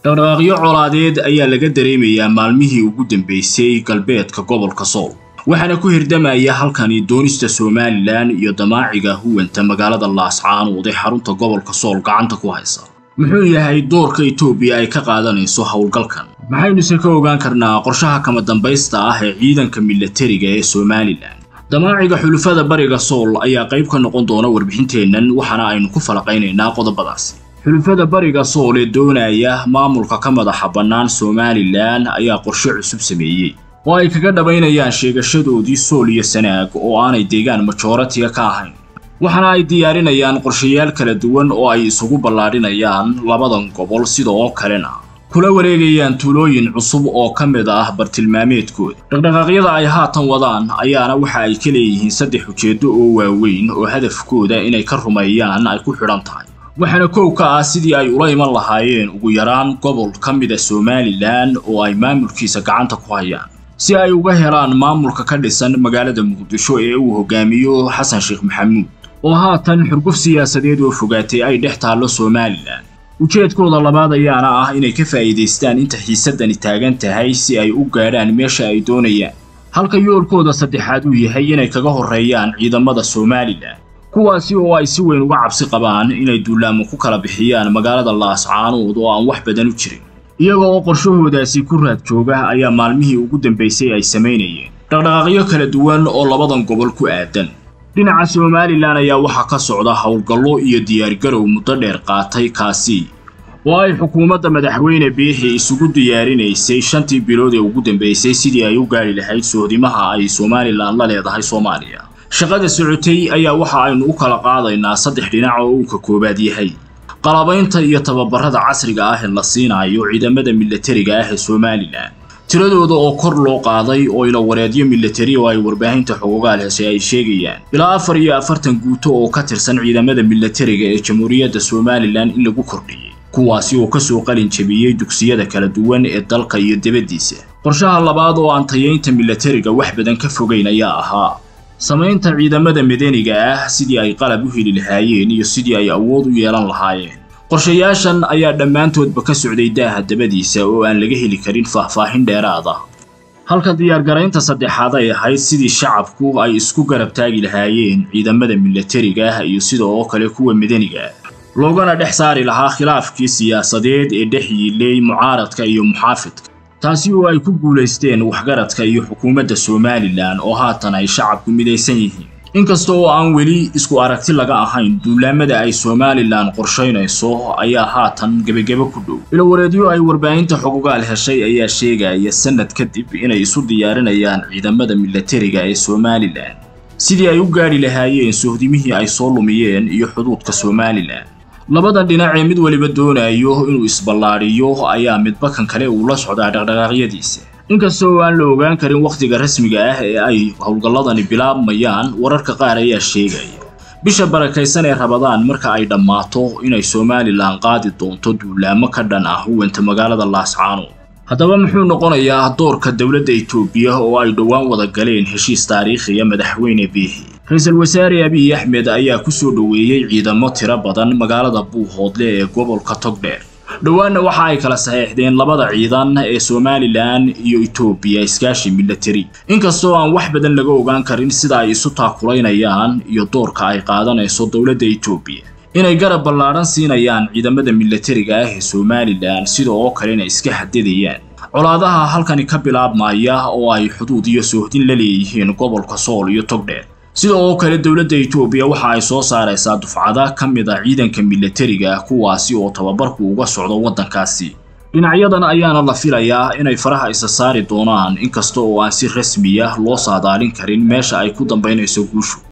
dhaqdhaqaaqyo colaadeed ayaa laga dareemayaa maalmihii ugu dambeysay galbeedka gobolka sool waxaana ku hirdamaya halkani doonista somalilan iyo damaaciga huwanta magaalada laascaanood ee xarunta gobolka sool gacanta ku haysa muxuu yahay doorka etoobiya ay ka qaadanayso howlgalkan maxaynuse ka ogaan karnaa qorshaha kama dambaysta ah ee ciidanka milatariga ee somalilan damaaciga xulufada bariga sool ayaa qayb ka noqon doona warbixinteennan waxaana aynu ku falaqaynaynaa qodobadaasi xulufada bariga sool ee doonaya maamulka ka madaxa bannaan somalilan ayaa qorshe cusub sameeyey oo ay kaga dhabaynayaan sheegashadoodii sool iyo sanaag oo aanay deegaan majooratiga ka ahayn waxaana ay diyaarinayaan qorshayaal kala duwan oo ay isugu ballaadhinayaan labadan gobol sida oo kalena kula wareegayaan tuulooyin cusub oo ka mid ah bartilmaameedkooda dhaqdhaqaaqyada ay haatan wadaan ayaana waxa ay ka leeyihiin saddex ujeeddo oo waaweyn oo hadafkooda inay ka rumeeyaan ay ku xidhan tahay waxaana kow ka ah sidii ay ula iman lahaayeen ugu yaraan gobol ka mida somalilan oo ay maamulkiisa gacanta ku hayaan si ay uga helaan maamulka ka dhisan magaalada muqdisho ee uu hogaamiyo xasan sheekh maxamuud oo haatan xurguf siyaasadeed oo fogaatay ay dhex taallo somalilan ujeedkooda labaad ayaana ah inay ka faa'iidaystaan inta xiisaddani taagan tahay si ay u gaadhaan meesha ay doonayaan halka yoolkooda saddexaad uu yahay inay kaga horreeyaan ciidamada somalilan kuwaasi oo ay si weyn uga cabsi qabaan inay duulaamo ku kala bixiyaan magaalada laascaanood oo aan wax badan u jirin iyaga oo qorshahoodaasi ku raad jooga ayaa maalmihii ugu dambaysay ay samaynayeen dhaqdhaqaaqyo kala duwan oo labadan gobol ku aadan dhinaca somalilan ayaa waxaa ka socda howlgallo iyo diyaargarow muddo dheer qaatay kaasi oo ay xukuumadda madaxweyne biixi isugu diyaarinaysay shantii bilood ee ugu dambaysay sidii ay u gaari lahayd sohdimaha ay somalilan la leedahay soomaaliya shaqada socotay ayaa waxa aynu u kala qaadaynaa saddex dhinac oo uu ka koobaad yahay qalabaynta iyo tababarada casriga ah ee la siinayo ciidamada milatariga ah ee somalilan tiradooda oo kor loo qaaday oo ilawareedyo milatari oo ay warbaahinta xogogaal heshay ay sheegayaan ilaa afar iyo afartan guuto oo ka tirsan ciidamada milatariga ee jamhuuriyadda somalilan in lagu kordhiyey kuwaasi oo kasoo qalin jebiyey dugsiyada kala duwan ee dalka iyo dibaddiisa qorshaha labaad oo aan tayaynta milatariga wax badan ka fogayn ayaa ahaa samaynta ciidamada madaniga ah sidii ay qalab u heli lahaayeen iyo sidii ay awood u yeelan lahaayeen qorshayaashan ayaa dhammaantoodba ka socday daaha dabadiisa oo aan laga heli karin faahfaahin dheeraad ah halka diyaargaraynta saddexaad ay ahayd sidii shacabku ay isku garab taagi lahaayeen ciidamada milatariga ah iyo sida oo kale kuwa madaniga ah loogana dhex saari lahaa khilaafkii siyaasadeed ee dhex yiilay mucaaradka iyo muxaafidka taasi oo ay ku guulaysteen waxgaradka iyo xukuumadda somalilan oo haatan ay shacabku midaysan yihiin inkasta oo aan weli isku aragti laga ahayn duulaamada ay somalilan qorshaynayso ayaa haatan gebagebo ku dhow ilawareedyo ay warbaahinta xogogaal heshay ayaa sheegaya sanad kadib inay isu diyaarinayaan ciidamada milatariga ee somalilan sidii ay u gaadhi lahaayeen sohdimihii ay soo lumiyeen iyo xuduudka somalilan labadan dhinac ee mid weliba doonayo inuu isballaadhiyo ayaa midba kan kale uu la socdaa dhaqdhaqaaqyadiisa inkasta oo aan la ogaan karin wakhtiga rasmiga ah ee ay howlgalladani bilaabmayaan wararka qaar ayaa sheegaya bisha barakaysan ee rabadaan marka ay dhammaato inay somalilan qaadi doonto duulaamo ka dhan ah huwanta magaalada laascaanood haddaba muxuu noqonayaa doorka dowladda etoobiya oo ay dhowaan wada galeen heshiis taariikhiya madaxweyne biixi ra-iisul wasaare abiy axmed ayaa ku soo dhoweeyey ciidamo tiro badan magaalada buuhoodle ee gobolka togdheer dhowaanna waxa ay kala saxeexdeen labada ciidan ee somalilan iyo etoobiya iskaashi milatari inkastoo aan wax badan laga ogaan karin sida ay isu taakulaynayaan iyo doorka ay qaadanayso dowladda etoobiya inay garab ballaadhan siinayaan ciidamada milatariga ah ee somalilan sida oo kalena iska xadidayaan colaadaha halkani ka bilaabmaya oo ay xuduud iyo soohdin la leeyihiin gobolka sool iyo togdheer sida oo kale dowladda etoobiya waxa ay soo saaraysaa dufcada ka mid a ciidanka milatariga kuwaasi oo tababarku uga socdo waddankaasi dhinacyadan ayaana la filayaa inay faraha isa saari doonaan inkasta oo aan si rasmiya loo saadaalin karin meesha ay ku dambaynayso guushu